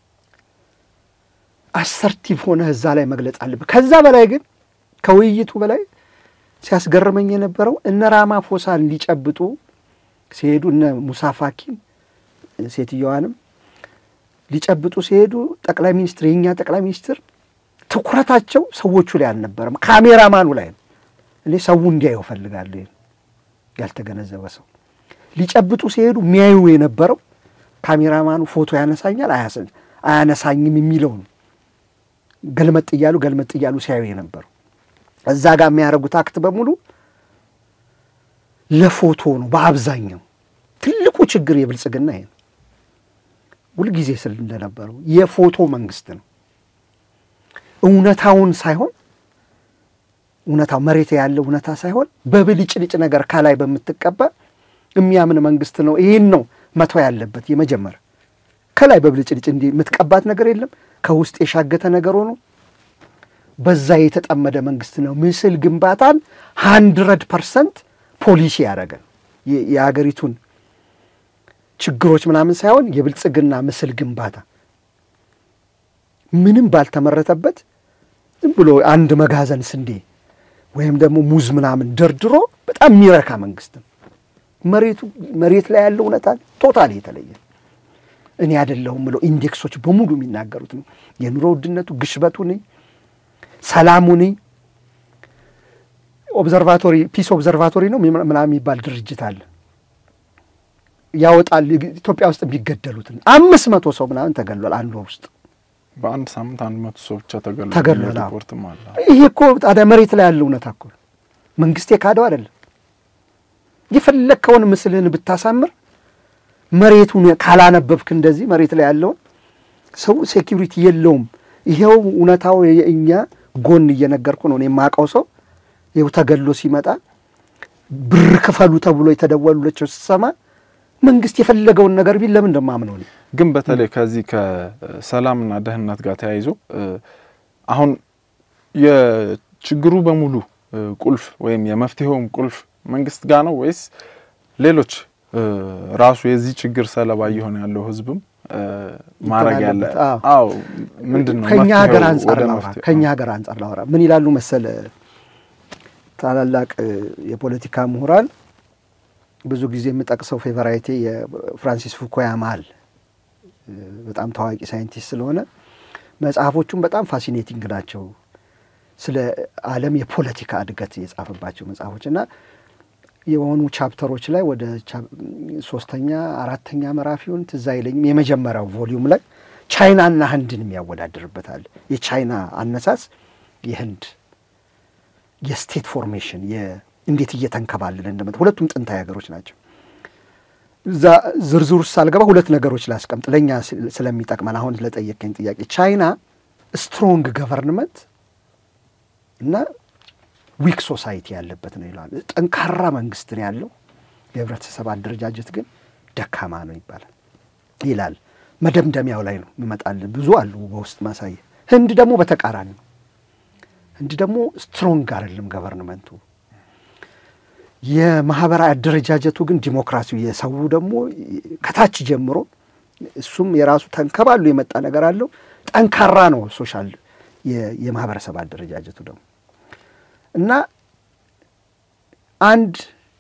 አሰርቲቭ ሆነህ እዛ ላይ መግለጽ አለብህ። ከዛ በላይ ግን ከውይይቱ በላይ ሲያስገርመኝ የነበረው እነ ራማፎሳን ሊጨብጡ ሲሄዱ እነ ሙሳ ፋኪን ሴትየዋንም ሊጨብጡ ሲሄዱ ጠቅላይ ሚኒስትር የእኛ ጠቅላይ ሚኒስትር ትኩረታቸው ሰዎቹ ላይ አልነበረም፣ ካሜራማኑ ላይ ነው። እኔ ሰው እንዲያየው እፈልጋለሁ። ያልተገነዘበ ሰው ሊጨብጡ ሲሄዱ የሚያዩ የነበረው ካሜራማኑ ፎቶ ያነሳኛል አያነሳኝም የሚለውን ገልመጥ እያሉ ገልመጥ እያሉ ሲያዩ የነበረው እዛ ጋር የሚያደርጉት አክት በሙሉ ለፎቶ ነው። በአብዛኛው ትልቁ ችግር የብልጽግና ይሄ ነው። ሁልጊዜ ስል እንደነበረው የፎቶ መንግስት ነው። እውነታውን ሳይሆን እውነታው መሬት ያለው እውነታ ሳይሆን በብልጭልጭ ነገር ከላይ በምትቀባ የሚያምን መንግስት ነው። ይህን ነው መተው ያለበት። የመጀመሪያ ከላይ በብልጭልጭ እንዲህ የምትቀባት ነገር የለም። ከውስጥ የሻገተ ነገር ሆኖ በዛ የተጠመደ መንግስት ነው። ምስል ግንባታን ሃንድረድ ፐርሰንት ፖሊሲ ያደረገ የሀገሪቱን ችግሮች ምናምን ሳይሆን የብልጽግና ምስል ግንባታ ምንም ባልተመረተበት ዝም ብሎ አንድ መጋዘን ስንዴ ወይም ደግሞ ሙዝ ምናምን ደርድሮ በጣም የሚረካ መንግስት ነው። መሬቱ መሬት ላይ ያለው እውነታ ቶታል የተለየ እኔ አይደለሁም ብለው ኢንዴክሶች በሙሉ የሚናገሩት ነው። የኑሮ ውድነቱ፣ ግሽበቱ ነኝ፣ ሰላሙ ነኝ። ኦብዘርቫቶሪ ፒስ ኦብዘርቫቶሪ ነው ምናምን የሚባል ድርጅት አለ ያወጣል። ኢትዮጵያ ውስጥ የሚገደሉትን አምስት መቶ ሰው ምናምን ተገሏል አንድ ወር ውስጥ በአንድ ሳምንት አንድ መቶ ሰው ብቻ ተገሏል። ተገሏል። ሪፖርትም አለ። ይሄ እኮ ታዲያ መሬት ላይ ያለው እውነታ እኮ መንግስት የካደው አይደለም። የፈለግከውን ምስልህን ብታሳምር መሬቱን ካላነበብክ እንደዚህ መሬት ላይ ያለውን ሰው ሴኪሪቲ የለውም። ይሄው እውነታው የእኛ ጎን እየነገርኩ ነው። እኔ የማውቀው ሰው ይኸው ተገሎ ሲመጣ ብር ክፈሉ ተብሎ የተደወሉላቸው ስሰማ መንግስት የፈለገውን ነገር ቢል ለምን እንደማምነው ነው። ግን በተለይ ከዚህ ከሰላምና ደህንነት ጋር ተያይዞ አሁን የችግሩ በሙሉ ቁልፍ ወይም የመፍትሄውም ቁልፍ መንግስት ጋር ነው ወይስ ሌሎች ራሱ የዚህ ችግር ሰለባ እየሆነ ያለው ህዝብም ማድረግ ያለ አዎ ምንድን ነው ከኛ ሀገር መፍትሄው አንጻር ወደ ላውራ መፍትሄው? ከኛ ሀገር አንጻር ላውራ ምን ይላሉ መሰለ ታላላቅ የፖለቲካ ምሁራን ብዙ ጊዜ የምጠቅሰው ፌቨራይቴ የፍራንሲስ ፉኮያማ አለ በጣም ታዋቂ ሳይንቲስት ስለሆነ መጽሐፎቹም በጣም ፋሲኔቲንግ ናቸው። ስለ ዓለም የፖለቲካ እድገት የጻፈባቸው መጽሐፎች እና የሆኑ ቻፕተሮች ላይ ወደ ሶስተኛ አራተኛ ምዕራፊውን ትዝ አይለኝም። የመጀመሪያው ቮሊዩም ላይ ቻይናና ህንድን የሚያወዳድርበታል። የቻይና አነሳስ፣ የህንድ የስቴት ፎርሜሽን እንዴት እየተንከባለለ እንደመጣ ሁለቱም ጥንታዊ ሀገሮች ናቸው። እዛ ዝርዝር ውስጥ ሳልገባ ሁለት ነገሮች ላስቀምጥ ለእኛ ስለሚጠቅመን አሁን ለጠየቀኝ ጥያቄ ቻይና ስትሮንግ ገቨርንመንት እና ዊክ ሶሳይቲ ያለበት ነው ይለዋል። ጠንካራ መንግስት ነው ያለው፣ የህብረተሰብ አደረጃጀት ግን ደካማ ነው ይባላል ይላል። መደምደሚያው ላይ ነው ይመጣልን። ብዙ አሉ በውስጥ ማሳየ። ህንድ ደግሞ በተቃራኒ ነው። ህንድ ደግሞ ስትሮንግ አይደለም ገቨርንመንቱ የማህበራዊ አደረጃጀቱ ግን ዲሞክራሲው የሰው ደግሞ ከታች ጀምሮ እሱም የራሱ ተንከባሉ የመጣ ነገር አለው። ጠንካራ ነው ሶሻል የማህበረሰብ አደረጃጀቱ ደግሞ እና አንድ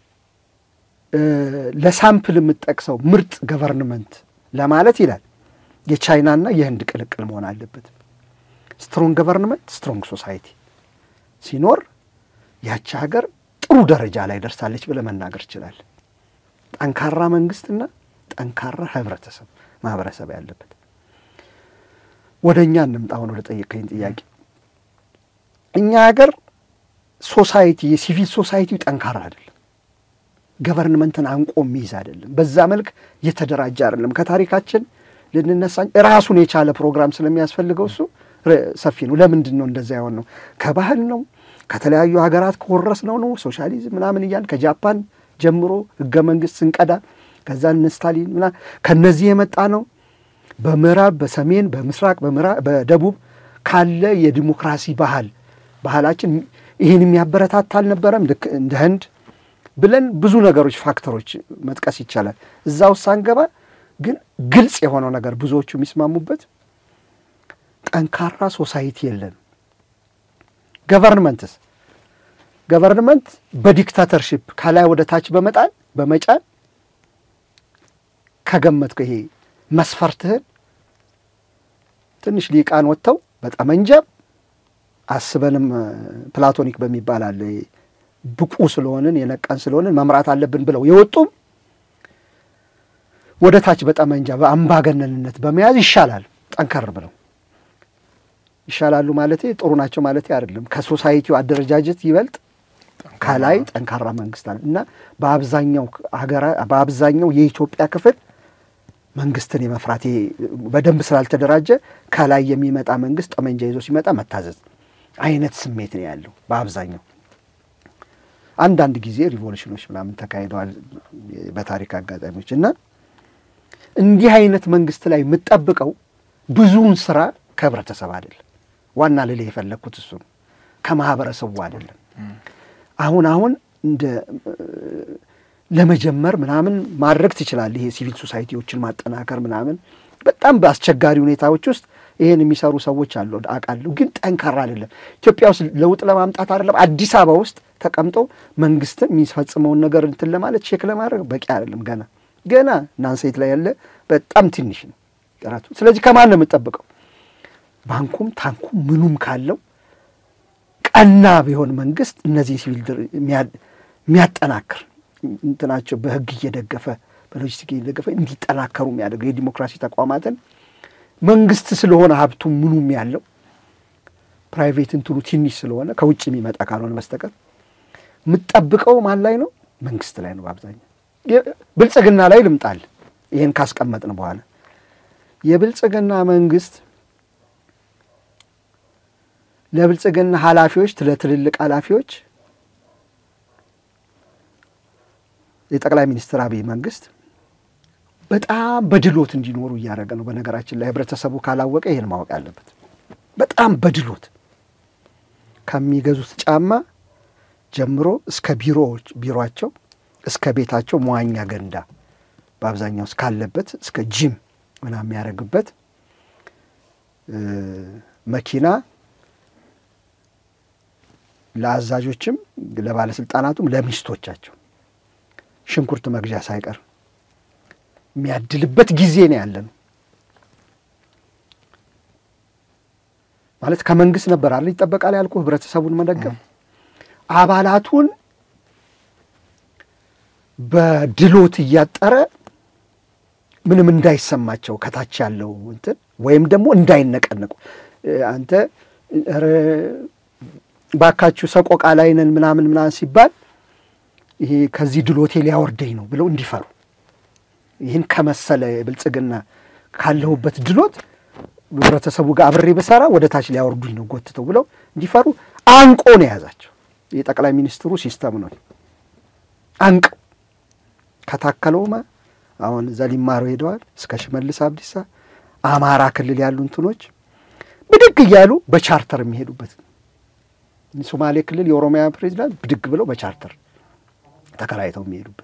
ለሳምፕል የምጠቅሰው ምርጥ ገቨርንመንት ለማለት ይላል የቻይናና የህንድ ቅልቅል መሆን አለበት። ስትሮንግ ገቨርንመንት ስትሮንግ ሶሳይቲ ሲኖር ያቺ ሀገር ጥሩ ደረጃ ላይ ደርሳለች ብለህ መናገር ይችላል። ጠንካራ መንግስትና ጠንካራ ህብረተሰብ ማህበረሰብ ያለበት። ወደ እኛ እንምጣ። አሁን ወደ ጠየቀኝ ጥያቄ እኛ ሀገር ሶሳይቲ የሲቪል ሶሳይቲው ጠንካራ አይደለም። ገቨርንመንትን አንቆ የሚይዝ አይደለም። በዛ መልክ የተደራጀ አይደለም። ከታሪካችን ልንነሳ ራሱን የቻለ ፕሮግራም ስለሚያስፈልገው እሱ ሰፊ ነው። ለምንድን ነው እንደዛ የሆን ነው? ከባህል ነው ከተለያዩ ሀገራት ከወረስ ነው ነው ሶሻሊዝም ምናምን እያል ከጃፓን ጀምሮ ህገ መንግስት ስንቀዳ ከዛ እነ ስታሊን ምና ከነዚህ የመጣ ነው። በምዕራብ በሰሜን በምስራቅ በደቡብ ካለ የዲሞክራሲ ባህል ባህላችን ይህን የሚያበረታታ አልነበረም። ልክ እንደ ህንድ ብለን ብዙ ነገሮች ፋክተሮች መጥቀስ ይቻላል። እዛ ውስጥ ሳንገባ ግን ግልጽ የሆነው ነገር ብዙዎቹ የሚስማሙበት ጠንካራ ሶሳይቲ የለን። ገቨርንመንትስ ገቨርንመንት በዲክታተርሺፕ ከላይ ወደ ታች በመጣል በመጫን ከገመትከው ይሄ መስፈርትህን ትንሽ ሊቃን ወጥተው በጠመንጃም አስበንም ፕላቶኒክ በሚባል አለ ብቁ ስለሆንን የነቃን ስለሆንን መምራት አለብን ብለው የወጡም ወደ ታች በጠመንጃ በአምባገነንነት በመያዝ ይሻላል ጠንከር ብለው ይሻላሉ ማለት ጥሩ ናቸው ማለት አይደለም። ከሶሳይቲው አደረጃጀት ይበልጥ ከላይ ጠንካራ መንግስት አለ እና በአብዛኛው ሀገራ በአብዛኛው የኢትዮጵያ ክፍል መንግስትን የመፍራት በደንብ ስላልተደራጀ ከላይ የሚመጣ መንግስት ጠመንጃ ይዞ ሲመጣ መታዘዝ አይነት ስሜት ነው ያለው በአብዛኛው። አንዳንድ ጊዜ ሪቮሉሽኖች ምናምን ተካሂደዋል በታሪክ አጋጣሚዎች እና እንዲህ አይነት መንግስት ላይ የምጠብቀው ብዙውን ስራ ከህብረተሰብ አይደለም። ዋና ልል የፈለግኩት እሱ ነው። ከማህበረሰቡ አይደለም። አሁን አሁን እንደ ለመጀመር ምናምን ማድረግ ትችላለህ። ይሄ ሲቪል ሶሳይቲዎችን ማጠናከር ምናምን በጣም በአስቸጋሪ ሁኔታዎች ውስጥ ይሄን የሚሰሩ ሰዎች አሉ አውቃለሁ። ግን ጠንካራ አይደለም። ኢትዮጵያ ውስጥ ለውጥ ለማምጣት አይደለም አዲስ አበባ ውስጥ ተቀምጠው መንግስትን የሚፈጽመውን ነገር እንትን ለማለት ቼክ ለማድረግ በቂ አይደለም። ገና ገና ናንሴት ላይ ያለ በጣም ትንሽ ነው ጥረቱ። ስለዚህ ከማን ነው የምጠብቀው? ባንኩም ታንኩም ምኑም ካለው ቀና ቢሆን መንግስት እነዚህ ሲቪል የሚያጠናክር እንትናቸው በህግ እየደገፈ በሎጂስቲክ እየደገፈ እንዲጠናከሩ የሚያደርገው የዲሞክራሲ ተቋማትን መንግስት ስለሆነ ሀብቱ ምኑም ያለው ፕራይቬት እንትኑ ትንሽ ስለሆነ ከውጭ የሚመጣ ካልሆነ በስተቀር የምጠብቀው ማን ላይ ነው? መንግስት ላይ ነው በአብዛኛው። ብልጽግና ላይ ልምጣል። ይህን ካስቀመጥን በኋላ የብልጽግና መንግስት ለብልጽግና ኃላፊዎች ለትልልቅ ኃላፊዎች የጠቅላይ ሚኒስትር አብይ መንግስት በጣም በድሎት እንዲኖሩ እያደረገ ነው። በነገራችን ላይ ህብረተሰቡ ካላወቀ ይህን ማወቅ አለበት። በጣም በድሎት ከሚገዙት ጫማ ጀምሮ እስከ ቢሮዎች ቢሮቸው እስከ ቤታቸው መዋኛ ገንዳ በአብዛኛው እስካለበት እስከ ጂም ምናምን የሚያደርግበት መኪና ለአዛዦችም ለባለስልጣናቱም ለሚስቶቻቸው ሽንኩርት መግዣ ሳይቀር የሚያድልበት ጊዜ ነው ያለ ነው። ማለት ከመንግስት ነበር አለ ይጠበቃል ያልኩ ህብረተሰቡን መደገፍ አባላቱን በድሎት እያጠረ ምንም እንዳይሰማቸው ከታች ያለው እንትን ወይም ደግሞ እንዳይነቀነቁ አንተ ባካችሁ ሰቆቃ ላይ ነን ምናምን ምናምን ሲባል ይሄ ከዚህ ድሎቴ ሊያወርደኝ ነው ብለው እንዲፈሩ ይህን ከመሰለ ብልጽግና ካለሁበት ድሎት ህብረተሰቡ ጋር አብሬ በሰራ ወደ ታች ሊያወርዱኝ ነው ጎትተው ብለው እንዲፈሩ አንቆ ነው የያዛቸው። የጠቅላይ ሚኒስትሩ ሲስተም ነው። አንቅ ከታከለውማ አሁን እዛ ሊማሩ ሄደዋል። እስከ ሽመልስ አብዲሳ አማራ ክልል ያሉ እንትኖች ብድግ እያሉ በቻርተር የሚሄዱበት ሶማሌ ክልል የኦሮሚያ ፕሬዚዳንት ብድግ ብለው በቻርተር ተከራይተው የሚሄዱበት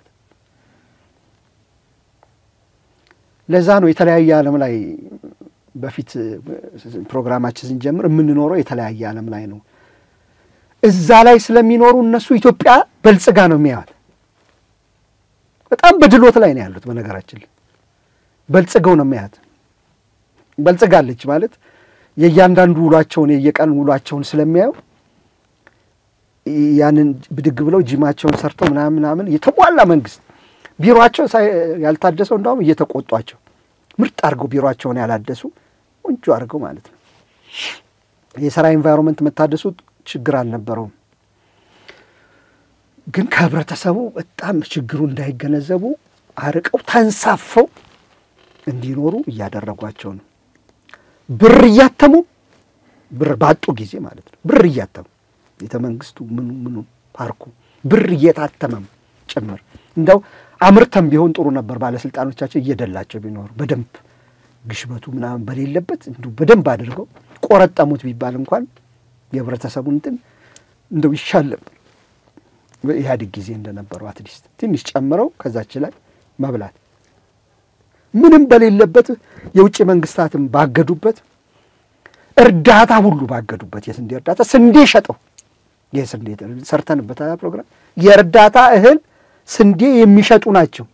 ለዛ ነው የተለያየ ዓለም ላይ በፊት ፕሮግራማችን ስንጀምር የምንኖረው የተለያየ ዓለም ላይ ነው። እዛ ላይ ስለሚኖሩ እነሱ ኢትዮጵያ በልጽጋ ነው የሚያዩት። በጣም በድሎት ላይ ነው ያሉት። በነገራችን ላይ በልጽገው ነው የሚያዩት። በልጽጋለች ማለት የእያንዳንዱ ውሏቸውን የየቀን ውሏቸውን ስለሚያዩ ያንን ብድግ ብለው ጂማቸውን ሰርተው ምናምን ምናምን የተሟላ መንግስት ቢሮቸው ያልታደሰው እንዳውም እየተቆጧቸው ምርጥ አድርገው ቢሮቸውን ያላደሱ ቆንጆ አድርገው ማለት ነው። የስራ ኤንቫይሮንመንት መታደሱ ችግር አልነበረውም። ግን ከህብረተሰቡ በጣም ችግሩ እንዳይገነዘቡ አርቀው ተንሳፈው እንዲኖሩ እያደረጓቸው ነው። ብር እያተሙ ብር ባጡ ጊዜ ማለት ነው። ብር እያተሙ ቤተ መንግስቱ ምኑ ምኑ ፓርኩ ብር እየታተመም ጭምር እንደው አምርተም ቢሆን ጥሩ ነበር። ባለስልጣኖቻቸው እየደላቸው ቢኖሩ በደንብ ግሽበቱ ምናምን በሌለበት እንዲሁ በደንብ አድርገው ቆረጠሙት ቢባል እንኳን የህብረተሰቡን እንትን እንደው ይሻል ነበር። በኢህአዴግ ጊዜ እንደነበረው አትሊስት ትንሽ ጨምረው ከዛች ላይ መብላት ምንም በሌለበት የውጭ መንግስታትም ባገዱበት እርዳታ ሁሉ ባገዱበት የስንዴ እርዳታ ስንዴ ሸጠው የስንዴ ሰርተንበት ፕሮግራም የእርዳታ እህል ስንዴ የሚሸጡ ናቸው።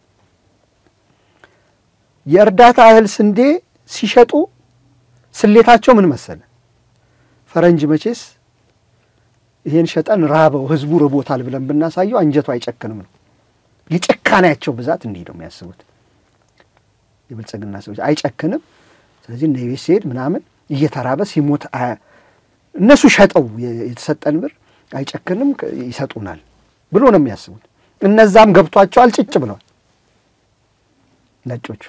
የእርዳታ እህል ስንዴ ሲሸጡ ስሌታቸው ምን መሰለ? ፈረንጅ መቼስ ይሄን ሸጠን ራበው ህዝቡ ርቦታል ብለን ብናሳየው አንጀቱ አይጨክንም ነው። የጭካኔያቸው ብዛት እንዲህ ነው የሚያስቡት የብልጽግና ሰዎች አይጨክንም። ስለዚህ እነ ቤት ሲሄድ ምናምን እየተራበ ሲሞት እነሱ ሸጠው የተሰጠን ብር አይጨክንም ይሰጡናል ብሎ ነው የሚያስቡት። እነዛም ገብቷቸዋል፣ ጭጭ ብለዋል ነጮቹ።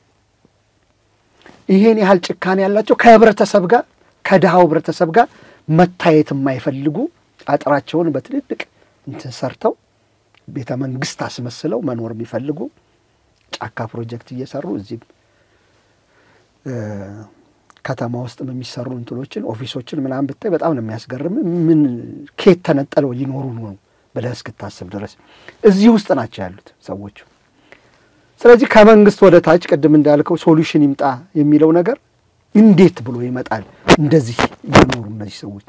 ይሄን ያህል ጭካኔ ያላቸው ከህብረተሰብ ጋር ከድሃው ህብረተሰብ ጋር መታየት የማይፈልጉ አጥራቸውን በትልልቅ እንትን ሰርተው ቤተ መንግስት አስመስለው መኖር የሚፈልጉ ጫካ ፕሮጀክት እየሰሩ እዚህም ከተማ ውስጥ የሚሰሩ እንትኖችን ኦፊሶችን ምናምን ብታይ በጣም ነው የሚያስገርም። ምን ኬት ተነጠለው ሊኖሩ ነው ብለህ እስክታስብ ድረስ እዚህ ውስጥ ናቸው ያሉት ሰዎቹ። ስለዚህ ከመንግስት ወደ ታች ቅድም እንዳልከው ሶሉሽን ይምጣ የሚለው ነገር እንዴት ብሎ ይመጣል? እንደዚህ እየኖሩ እነዚህ ሰዎች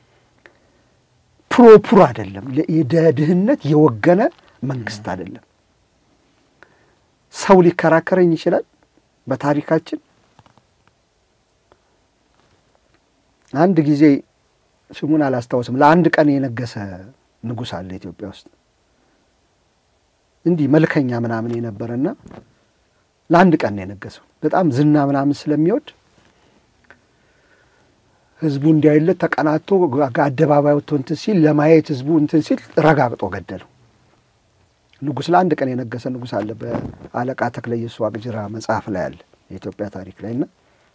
ፕሮፑር አይደለም። ለድህነት የወገነ መንግስት አይደለም። ሰው ሊከራከረኝ ይችላል። በታሪካችን አንድ ጊዜ ስሙን አላስታውስም፣ ለአንድ ቀን የነገሰ ንጉሥ አለ ኢትዮጵያ ውስጥ እንዲህ መልከኛ ምናምን የነበረና ለአንድ ቀን ነው የነገሰው። በጣም ዝና ምናምን ስለሚወድ ህዝቡ እንዲያይለት ተቀናቶ አደባባይ ወጥቶ እንትን ሲል ለማየት ህዝቡ እንትን ሲል ረጋግጦ ገደለው። ንጉሥ ለአንድ ቀን የነገሰ ንጉሥ አለ በአለቃ ተክለ ኢየሱስ ዋቅጅራ መጽሐፍ ላይ አለ የኢትዮጵያ ታሪክ ላይ እና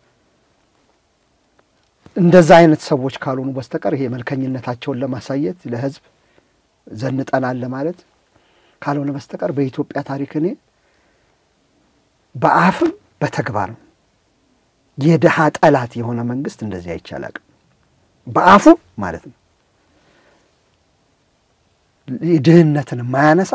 እንደዛ አይነት ሰዎች ካልሆኑ በስተቀር ይሄ መልከኝነታቸውን ለማሳየት ለህዝብ ዘንጠናል ለማለት ካልሆነ በስተቀር በኢትዮጵያ ታሪክ እኔ በአፍም በተግባርም የድሃ ጠላት የሆነ መንግስት እንደዚህ አይቻላቅም። በአፉም ማለት ነው ድህነትን የማያነሳ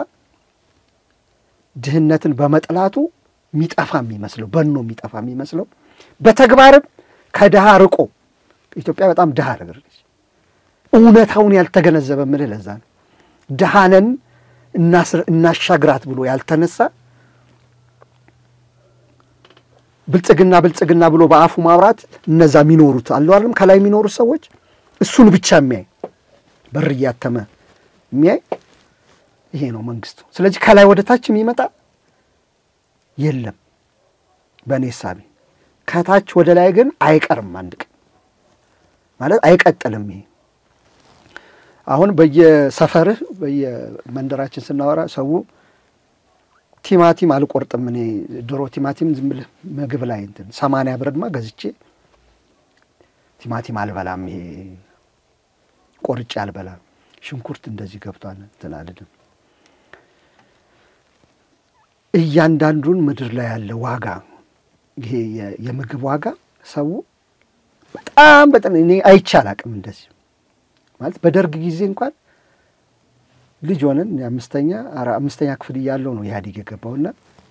ድህነትን በመጥላቱ የሚጠፋ የሚመስለው በኖ የሚጠፋ የሚመስለው በተግባርም ከድሃ ርቆ ኢትዮጵያ በጣም ድሃ ነገር ነች። እውነታውን ያልተገነዘበ ምልህ ለዛ ነው ድሃነን እናሻግራት ብሎ ያልተነሳ ብልጽግና ብልጽግና ብሎ በአፉ ማውራት እነዛ የሚኖሩት አሉ አይደለም ከላይ የሚኖሩት ሰዎች እሱን ብቻ የሚያይ በር እያተመ የሚያይ ይሄ ነው መንግስቱ። ስለዚህ ከላይ ወደ ታች የሚመጣ የለም በእኔ ሳቢ። ከታች ወደ ላይ ግን አይቀርም አንድ ቀን ማለት አይቀጥልም። ይሄ አሁን በየሰፈርህ በየመንደራችን ስናወራ ሰው ቲማቲም አልቆርጥም እኔ ድሮ ቲማቲም ዝም ብለህ ምግብ ላይ እንትን ሰማንያ ብርማ ገዝቼ ቲማቲም አልበላም። ይሄ ቆርጬ አልበላም። ሽንኩርት እንደዚህ ገብቷል እንትን አልልም። እያንዳንዱን ምድር ላይ ያለ ዋጋ ይሄ የምግብ ዋጋ ሰው በጣም በጣም እኔ አይቼ አላቅም እንደዚህ ማለት በደርግ ጊዜ እንኳን ልጅ ሆነን የአምስተኛ አምስተኛ ክፍል እያለው ነው ኢህአዴግ የገባውና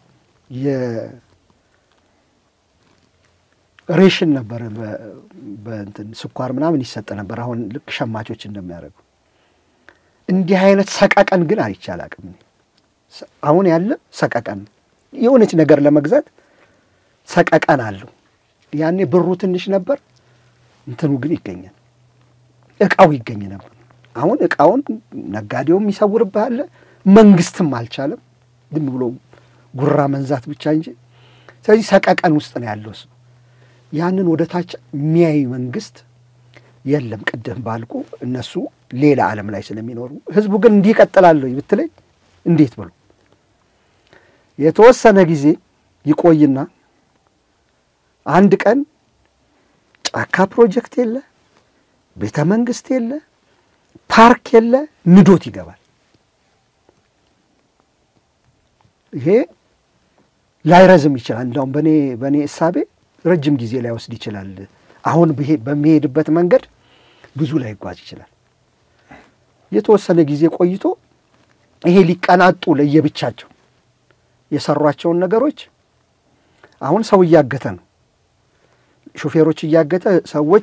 የሬሽን ነበረ በእንትን ስኳር ምናምን ይሰጥ ነበር። አሁን ልክ ሸማቾች እንደሚያደርጉ እንዲህ አይነት ሰቀቀን ግን አይቼ አላቅም። አሁን ያለ ሰቀቀን የሆነች ነገር ለመግዛት ሰቀቀን አለው። ያኔ ብሩ ትንሽ ነበር፣ እንትኑ ግን ይገኛል፣ እቃው ይገኝ ነበር። አሁን እቃውን ነጋዴውም ይሰውርብሃል፣ መንግስትም አልቻለም። ዝም ብሎ ጉራ መንዛት ብቻ እንጂ። ስለዚህ ሰቀቀን ውስጥ ነው ያለው እሱ። ያንን ወደ ታች የሚያይ መንግስት የለም። ቅድም ባልኩ እነሱ ሌላ ዓለም ላይ ስለሚኖሩ ህዝቡ ግን እንዲህ ይቀጥላለሁ ብትለኝ እንዴት ብሎ የተወሰነ ጊዜ ይቆይና አንድ ቀን ጫካ ፕሮጀክት የለ ቤተ መንግስት የለ፣ ፓርክ የለ፣ ንዶት ይገባል። ይሄ ላይረዝም ይችላል። እንዲያውም በእኔ በእኔ እሳቤ ረጅም ጊዜ ላይወስድ ይችላል። አሁን በሚሄድበት መንገድ ብዙ ላይጓዝ ይችላል። የተወሰነ ጊዜ ቆይቶ ይሄ ሊቀናጡ ለየብቻቸው የሰሯቸውን ነገሮች አሁን ሰው እያገተ ነው። ሾፌሮች እያገተ ሰዎች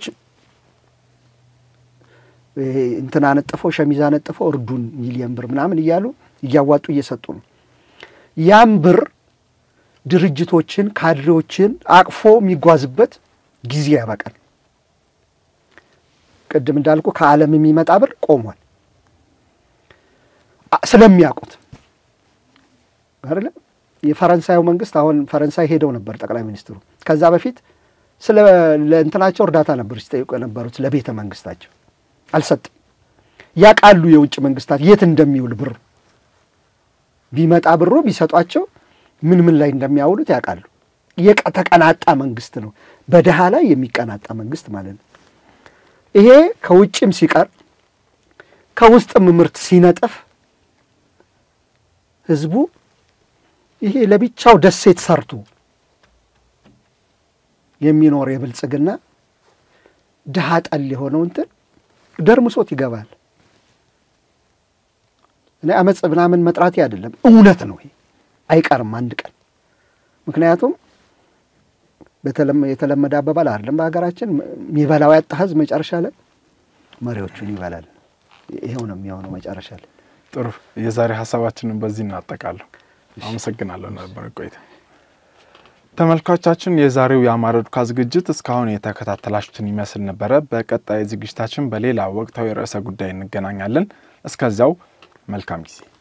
እንትን አነጥፈው ሸሚዝ አነጥፈው እርዱን ሚሊየን ብር ምናምን እያሉ እያዋጡ እየሰጡ ነው። ያም ብር ድርጅቶችን ካድሬዎችን አቅፎ የሚጓዝበት ጊዜ ያበቃል። ቅድም እንዳልኩ ከዓለም የሚመጣ ብር ቆሟል። ስለሚያውቁት አይደለም። የፈረንሳዩ መንግስት አሁን ፈረንሳይ ሄደው ነበር ጠቅላይ ሚኒስትሩ። ከዛ በፊት ስለ ለእንትናቸው እርዳታ ነበር ሲጠይቁ የነበሩት ለቤተ መንግስታቸው አልሰጥም። ያውቃሉ የውጭ መንግስታት የት እንደሚውል ብሩ ቢመጣ ብሩ ቢሰጧቸው ምን ምን ላይ እንደሚያውሉት ያውቃሉ። የተቀናጣ መንግስት ነው፣ በድሃ ላይ የሚቀናጣ መንግስት ማለት ነው። ይሄ ከውጭም ሲቀር ከውስጥም ምርት ሲነጥፍ ህዝቡ ይሄ ለብቻው ደሴት ሰርቶ የሚኖር የብልጽግና ድሃ ጠል የሆነው እንትን ደርምሶት ይገባል። እኔ አመፅ ምናምን መጥራቴ አይደለም፣ እውነት ነው። ይሄ አይቀርም አንድ ቀን። ምክንያቱም የተለመደ አባባል አይደለም በሀገራችን የሚበላው ያጣ ህዝብ መጨረሻ ላይ መሪዎቹን ይበላል። ይሄው ነው የሚሆነው መጨረሻ ላይ። ጥሩ የዛሬ ሀሳባችንን በዚህ እናጠቃለሁ። አመሰግናለሁ ነበር ቆይታ። ተመልካቾቻችን የዛሬው የአማረ ዱካ ዝግጅት እስካሁን የተከታተላችሁትን ይመስል ነበረ። በቀጣይ ዝግጅታችን በሌላ ወቅታዊ ርዕሰ ጉዳይ እንገናኛለን። እስከዚያው መልካም ጊዜ